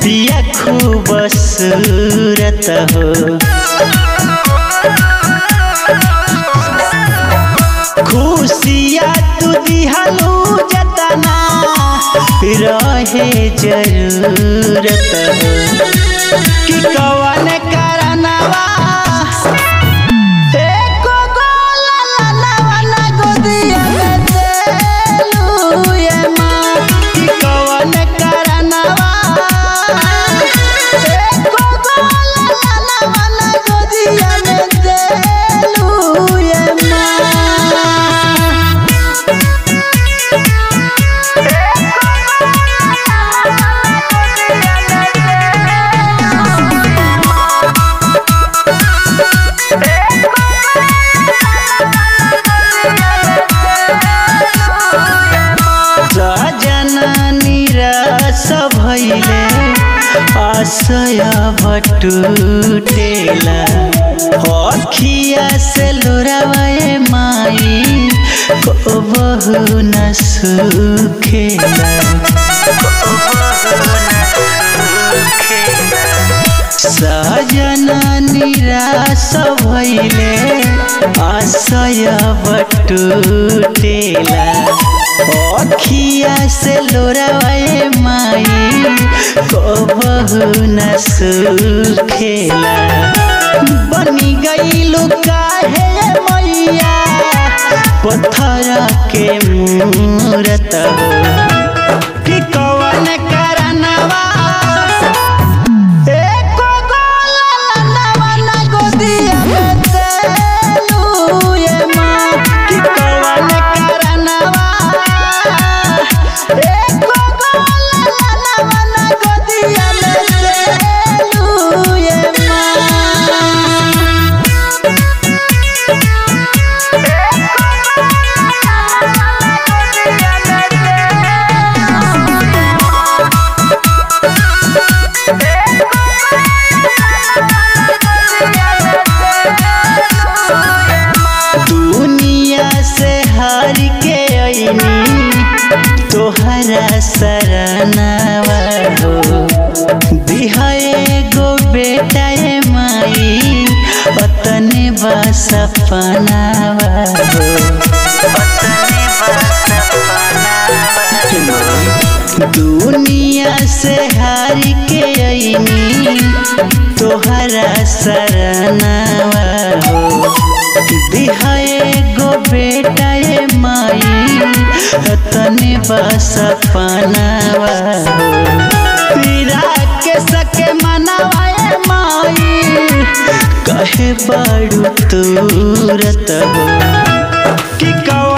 बिया खूबसूरत हो खुशिया तू दिहलू जतना रहे जरूरत हो कि कवन करनवा एको गोला ललवा ना गोदिया में देलू ये माँ कि कवन करनवा एको गोला ललवा ना गोदिया में देलू ये माँ निराश भैले आशय भटुटेला अखिया से लोरावे माई को बहु न सुखेला सजना निराश भैले आशय बटुटेला अखिया से लोरावे माई को बहु न सुखेला बनी गईलू काहे मैया पत्थर के मूरत हो कि कवन करनवा एको गोला ललवा ना गोदिया में देलू ये माँ कि कवन करनवा एको गोला ललवा ना गोदिया में देलू ये माँ दुनिया से हार के अइनी तोहरा सरनावा हो दिहाए गो बेटा ए माई अतने बा सपनावा हो दुनिया से हार के अइनी तोहरा सरनावा हो दिहाए गो बेटा ए माई तने बस पनावा पीरा के सके मनावा ए माई कहे बड़ू तूरत हो कि कौ